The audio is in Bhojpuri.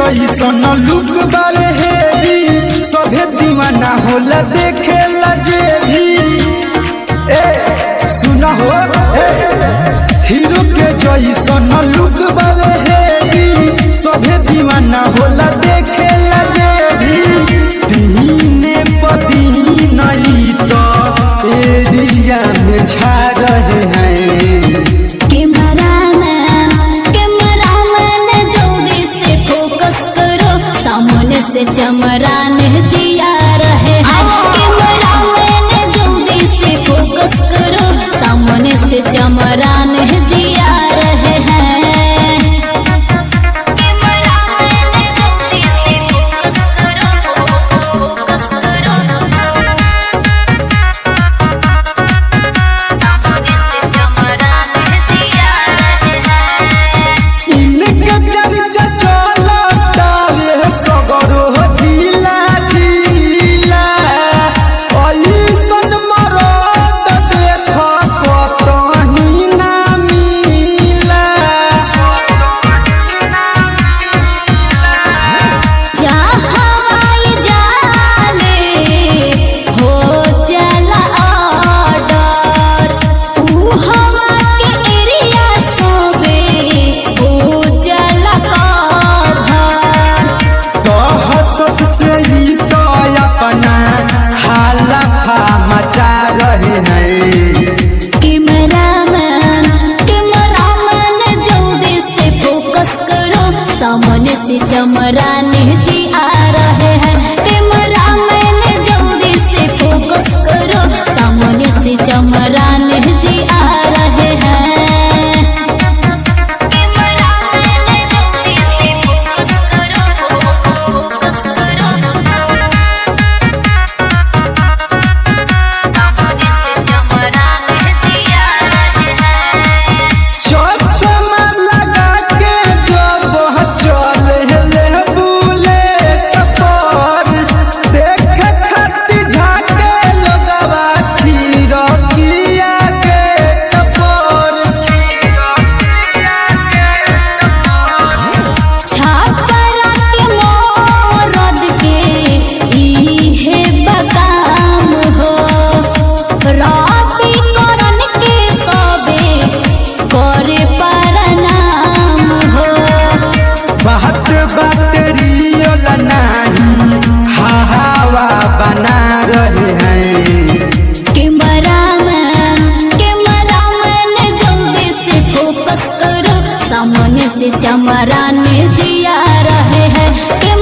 जैसन लुक बारे हेवी सभे दीवाना होला देखे लजे भी ए सुना हो ए हीरो के जैसन लुक बारे हेवी सभे दीवाना होला देखे लजे भी दीने पदीन ई तो एरिया में छा रहे हैं कैमरामैन कैमरामैन जल्दी से फोकस करो सामने से चमरान जिया रहे हैं कैमरामैन जल्दी से फोकस करो सामने से चमरान जिया रहे हैं कैमरामैन जल्दी से फोकस करो फोकस करो सामने से चमरान जिया रहे हैं इनके चर्चा चलता रे सगरो जिला जिला ऐसन मरद देख कतही ना मिला जहाँ जाले हो चला ऑर्डर ऊ हवा के एरिया सोबे हो चला कभर दहशत से ही तो अपना हालफा मचा रहे हैं कैमरामैन कैमरामैन जल्दी से फोकस करो सामने से चमरान जी आ रहे हैं कैमरामैन जल्दी से फोकस करो सामने से चमरान जी आ रहे हैं कैमरामैन जल्दी से फोकस करो फोकस करो सामने से चमरान जिया रहे हैं चश्मा लगा के जब चले ले बुलेट पर देख खाती झाके लगवा खीरकिया के टपर छापरा के मोरद के इहे बदाम हो रबी करन के सबे करे परनाम हो बात बात रियल नहीं हवा बना रहे हैं कैमरामैन कैमरामैन जल्दी से फोकस करो सामने से चमरान जिया रहे हैं